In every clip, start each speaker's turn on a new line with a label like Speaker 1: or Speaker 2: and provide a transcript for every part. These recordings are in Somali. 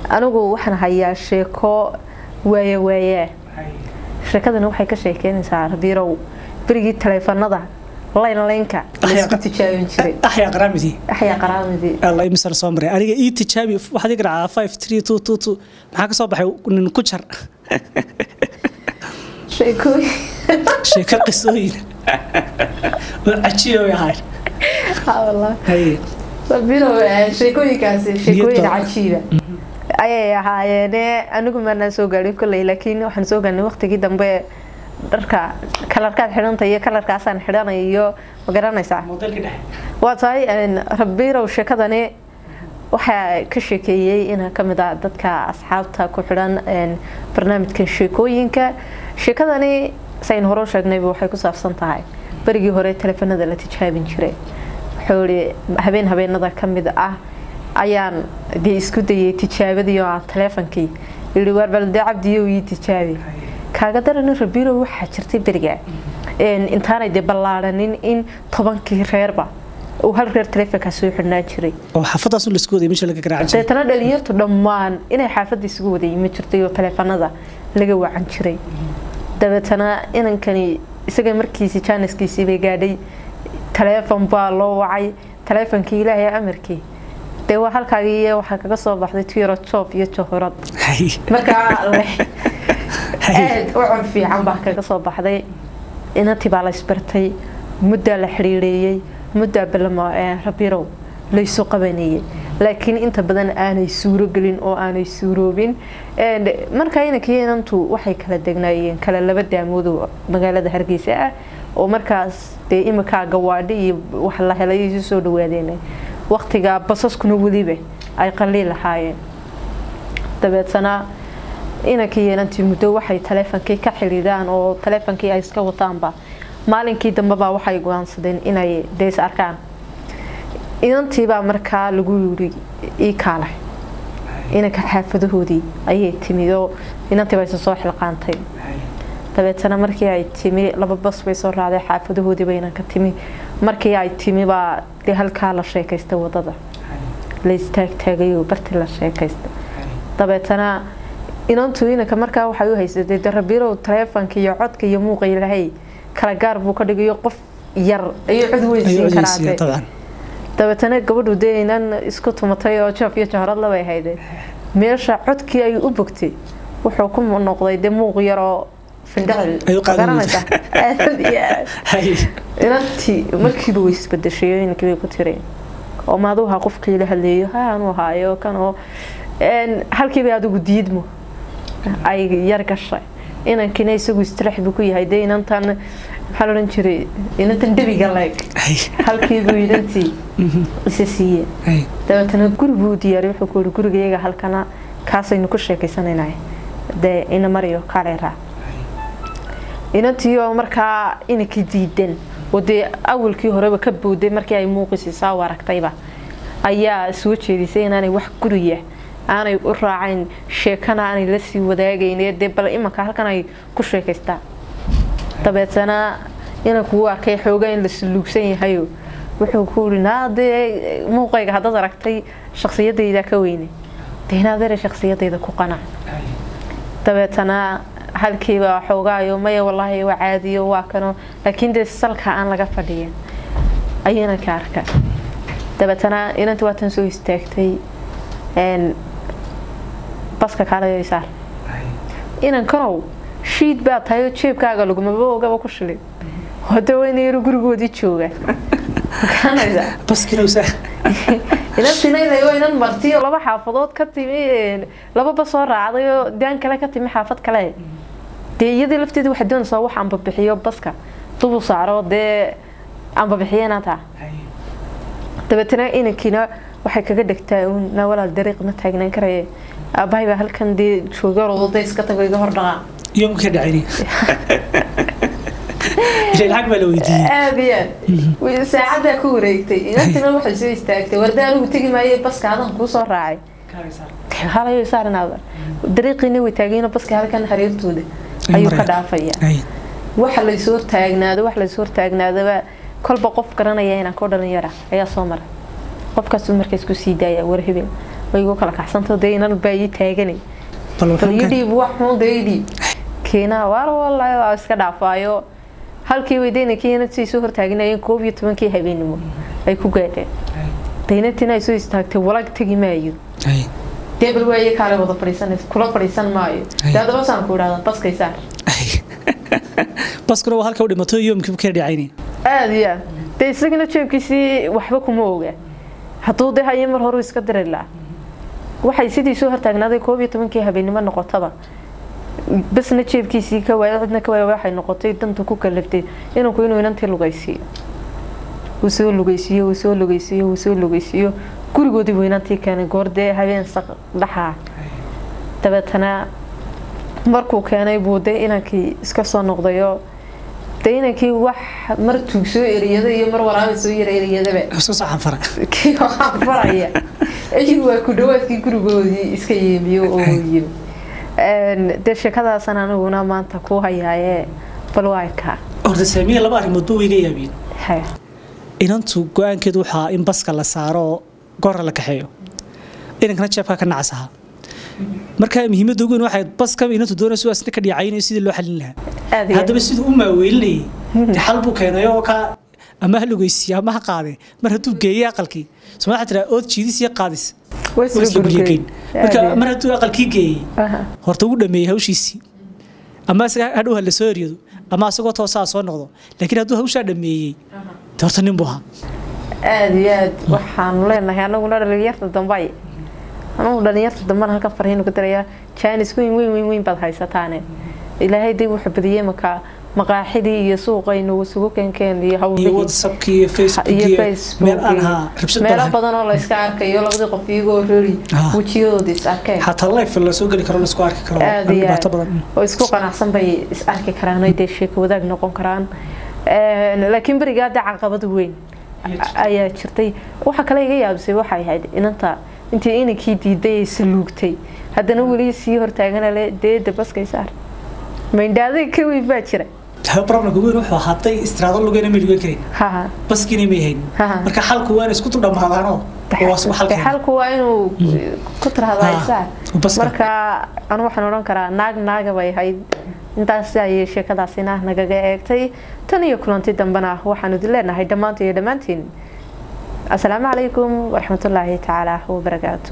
Speaker 1: anigu waxaan hayaa sheeko waaya waayaa sheekadani waxay ka sheekeynaysaa rabiirow berigii taleefanada layn laynka laysku tijaabin jiray
Speaker 2: axyaa qaraamidii
Speaker 1: axyaa qaraamidii
Speaker 2: alla imisar soo maray aniga ii tijaabi waxaad ii garacaa five three two two two maxaa ka soo baxay nin ku jar
Speaker 1: sheekooyin
Speaker 2: sheeko qisooyin oo cajiyo way ahayd
Speaker 1: haa wallah
Speaker 2: haye
Speaker 1: rabiirow eh, sheekooyinkaasi sheekooyin
Speaker 2: Niyadda.
Speaker 1: cajiiba ayay ahaayeene anigu maanaan soo gaadhin kolley laakiin waxaan soo gaadhnay waqtigii dambe dharka kalarkaad xidhanta iyo kalarkaasaan xidhanay iyo ma garanaysaa
Speaker 2: modelka dhexe
Speaker 1: waa tahay een, rabiirow sheekadani waxaa ka sheekeeyey inaa kamid ah dadka asxaabta ku xidhan een, barnaamijkan sheekooyinka sheekadani sayn hore u sheegnayba waxay ku saabsan tahay berigii hore teleefanada la tijaabin jiray wuxuu ihi habeen habeenada ka mid ah ayaan dee isku dayay tijaabadii oo ah teleefonkii yidhi waar balde cabdiyo ii tijaabi kaaga daranin rabiirow waxaa jirtay beriga een, intaanay dee ballaaranin in tobankii reerba uu hal reer taleefonkaa soo xidhnaan jiray
Speaker 2: oo xaafadaas un laisku wadayay meesha laga garaacan jiray
Speaker 1: deetana dhalinyartu dhammaan inay xaafadda isugu wada yimi jirtay oo taleefanada laga wacan jiray dabeetana inankani isaga markiisii jaaniskiisii bay gaadhay taleefon baa loo wacay taleefonkii ilaahay amarkii dee waa halkaagii iyo waxaa kaga soo baxday tuyaro joob iyo johorad
Speaker 2: haye
Speaker 1: markaa leh
Speaker 2: haye
Speaker 1: aad u cod fiican baa kaga soo baxday inantii baa la isbartay muddaa la xidhiireeyey muddaa balamo rabirow laysu qabanayey laakiin inta badan aanay suuro gelin oo aanay suuroobin And markaa inankii inantu waxay kala degnaayeen kala laba daamood oo magaalada hargeysa ah oo markaas dee iminkaa gawaadhi iyo wax la helay isu soo dhawaadeen waqtigaa basaskuna weliba ay qaliil lahaayeen dabeetana inankii inantii muddo waxay taleefonkii ka xidhiidhaan oo taleefonkii ay iska wataanba maalinkii dambebaa waxay go-aansadeen inay deys arkaan inantiibaa markaa lagu yiri ii kaalay inanka xaafadahoodii ayay timid oo inantiiba isa soo xilqaantay dabeetana markii ay timi laba bas bay soo raacday xaafadahoodiiba inanka timi markii ay timi baa dee halkaa la sheekaystay wadada la istaagtaagay oo barti la sheekaystay dabeetana inantu inanka markaa waxay u haysatay de rabiirow taleefonka iyo codka iyo muuqa ilahay kala gaar buu ka dhigayo qof yar ayuu cod
Speaker 2: ayuu
Speaker 1: weynsiin
Speaker 2: odeysiiya
Speaker 1: karaate
Speaker 2: dabcan
Speaker 1: dabeetana gabadhu dee inan isku tumatay oo joof iyo jahrad labay hayde meesha codkii ay u bogtay wuxuu ku noqday dee muuq yaroo findhacil
Speaker 2: Ayuu qaadan
Speaker 1: garanaysa aad iyo aad
Speaker 2: haye
Speaker 1: inantii markiiba way isbedeshay oo inankii bay ku tireen oo maaduha qofkii la hadleeyo ha anu haayo kanoo een, halkiiba adigu diidmo ay yar gashay inankina isagu istirax buu ku yahay dee inantan maxaa la odhan jiray inantan debiga leeg
Speaker 2: haye
Speaker 1: halkiibuu inantii isa siiyeen
Speaker 2: haye
Speaker 1: dabeetana guri buu diyaariy wuxuu ku yihi gurigayaga halkana kaasaynu ku sheekaysanaynahay dee ina mariyo kaalay raac inantii oo markaa inankii diidan oo dee awalkii horeba ka booday markii ay muuqisiisaa u aragtayba ayaa soo jeedisay inaanay wax guriya aanay u raacayn sheekana aanay la sii wadaagayn ee dee bal imanka halkan ay ku sheekaystaan dabeetana inanku wuu arkay xoogaa in la suluugsan yahayo wuxuu ku yiri naa dee muuqayga haddaad aragtay shaksiyadayda ka weyne dee inaad ere shaksiyadayda ku qanac dabeetana halkiiba xoogaayo maya walaahi waa caadiyo waa kano laakiin dee salka aan laga fadhiyin ayuu inanka arka dabeetana inanti waatan soo istaagtay een, baska kaalayo isaar inankanow shiid baa tahay oo jeebkaaga lagumaba ogaba ku shilin hode weyna yaro gurigoodii jooga garanaysaa
Speaker 2: baskina usaa
Speaker 1: inantina inay waynan marti oo laba xaafadood ka timi een, laba bas soo raacday oo daan kale ka timi xaafad kale dee iyadii lafteeda waxay doonaysaa wax anbabixiyo baska dubu saaro dee anbabixiyena taa dabeetana inankiina waxay kaga dhegtaa uun naa walaal dariiq ma taagnaan karaye aabbahay baa halkan dee jooga rododa iska tago iga hor dhaqaa
Speaker 2: iyo ka dhacayni ilaa lacag baa la weydiiyey
Speaker 1: aad iyo aad saacaddaa ku wareegtay inantina waxay soo istaagtay warda anigu tegi maaye baska adan kuu soo raacay halayo saarinaada dariiqiina way taagayno baska halkan hareertooda ayuu ka dhaafaya
Speaker 2: haye
Speaker 1: waxa laysoo hortaagnaado wax laysoo hortaagnaadaba kolba qof garanaya inaan koo dhalinyara ayaa soo maray qofkaasuu markaas ku sii daaya war hebel way igu kala kaxsanto dee inan baa ii taaganay
Speaker 2: bal
Speaker 1: bal
Speaker 2: wuxuu
Speaker 1: ii
Speaker 2: ka-
Speaker 1: dhiib wax xun dee ii dhiib keenaa waar wallaahi waa iska dhaafaayo halkii way deynankii inantii soo hortaaginayeen koob iyo tobankii habeenimo ay ku gaadheen daynantiina ay soo istaagtay walag tegi maayo
Speaker 2: Ay,
Speaker 1: dee bal waaye kaale wada fadhiisanaysa kula fadhiisan maayo
Speaker 2: Ay.
Speaker 1: dee haddaba saan ku idhahda baskay saar
Speaker 2: ay. baskuna waa halka u dhimato yoomkii ka dhacayni
Speaker 1: aada iyo aad dee isagana jeebkiisii waxba kuma oga hadduu dee haye mar hore iska diri lahaa waxay sidii soo hortaagnaaday koob iyo tobankii habeenimo noqotaba basna jeebkiisii ka waaya cidna ka waaya waxay noqotay danta ku kalaftay inanku inuu inantii lugaysiiyo uu soo lugaysiiyo uu soo lugaysiiyo uu soo lugaysiiyo gurigoodii buu inantii keenay goor dee habeen saq dhaxaa dabeetana markuu keenay buu dee inankii iska soo noqdayo dee inankii wax mar tuug soo eriyada iyo mar waraaba soo yara eriyadaba
Speaker 2: soo socon fara
Speaker 1: kii waxaan faraya ayuu waa ku dhawaadkii gurigoodii iska yeemiyo oo yimi Een, dee sheekadaasan aniguna maanta ku hayaaye bal waa kaa
Speaker 2: horta saamiya laba arrimood ba iga yaabiyeen
Speaker 1: haya
Speaker 2: inantu go-aankeedu waxaa in baska la saaro oo goora la kaxeeyo inankana jeebkaa ka nacas ahaa marka muhiimadda ugu weyn waxay baska inantu doonayso waa isna ka dhiicaynayo sidii loo xalin lahaa
Speaker 1: aada iyo
Speaker 2: haddaba siduu u maaweelinayay dee xal buu keenay oo ka ama ha lugeysiiya ama ha qaade mar hadduu geeyey aqalkii soma waxaa tiraa ood jiidis iyo qaadis
Speaker 1: way
Speaker 2: waa isla
Speaker 1: isla
Speaker 2: guryageyn
Speaker 1: gurgeyn
Speaker 2: marka mar hadduu aqalkii geeyey
Speaker 1: Aha.
Speaker 2: horta ugu dhameeyey hawshiisii ama isaga hadhow ha la soo eryado ama asagoo toosaa soo noqdo laakiin hadduu hawshaa dhameeyey dee horta nin buu ahaa
Speaker 1: aada iyo aad waxaanu leenahay anaguna dhalinyarta dambay anagu dhalinyarta dambana halkan farhiinu ka darayaa jaanis weyn weyn weyn weyn baad haysataane ilaahay dib wuxuu badiyey markaa maqaaxidii iyo suuqaynu isugu keenkeen iyo
Speaker 2: iyo
Speaker 1: hawlihii
Speaker 2: whatsappkii iyo facebook
Speaker 1: iyo
Speaker 2: iyo
Speaker 1: facebook
Speaker 2: meel aan haa rabshad
Speaker 1: meelo
Speaker 2: badan
Speaker 1: badan oo la iska arkayo labadii qof iyagoo rori
Speaker 2: Ah.
Speaker 1: wejiyadooda is arkeen
Speaker 2: xataa life la soo geli karo la isku arki karo
Speaker 1: aada
Speaker 2: aan
Speaker 1: iyo
Speaker 2: dhibaato
Speaker 1: aad
Speaker 2: badan
Speaker 1: oo isku qanacsan bay is arki karaan oo dee sheeko wadaag noqon karaan Een, laakiin berigaa dee caqabad weyn ayaa jirtay waxa kale iga yaabisay waxay ahayd inanta intii inankii diiday ay saluugtay haddana weli sii hortaagana le dee dabaskay saar maindhaaday ka weyn baa jira
Speaker 2: problemka weyn wuxuu ahaaday istiraado lugeyna may lugen karin
Speaker 1: haha
Speaker 2: baskiina may hayn
Speaker 1: Haha.
Speaker 2: marka xalku waa in isku tu dhammaadaanoo waa isku
Speaker 1: de
Speaker 2: xalkeena
Speaker 1: xalku waa inuu ku tirahdaa
Speaker 2: Ah,
Speaker 1: saar
Speaker 2: baska.
Speaker 1: marka anu waxaan odhan karaa naag naaga bay ahayd intaas ayay sheekadaasina nagaga eegtay tan iyo kulanti dambena waxaanu idin leenahay dhammaanta iyo dhammaantiin asalaamu calaykum waraxmatullaahi tacaala wabarakaatu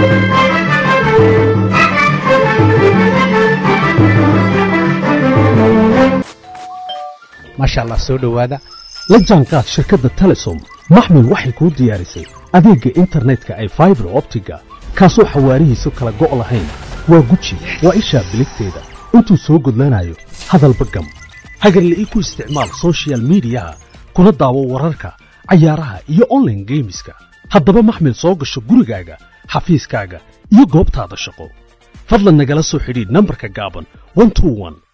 Speaker 3: maasha allah soo dhowaada la jaanqaad shirkadda telesom maxmil waxay kuu diyaarisay adeegga internetka ay faibar optiga kaasoo xawaarihiisu kala go' lahayn waa guji waa ishaa biligteeda intuu soo gudlanayo hadalba gam hagarla'ii ku isticmaal soshiyal miidiyaha kuna daawo wararka cayaaraha iyo online geemiska haddaba maxmil soo gasho gurigaaga xafiiskaaga iyo goobtaada shaqo fadlan nagala soo xidhiidh nambarka gaaban 121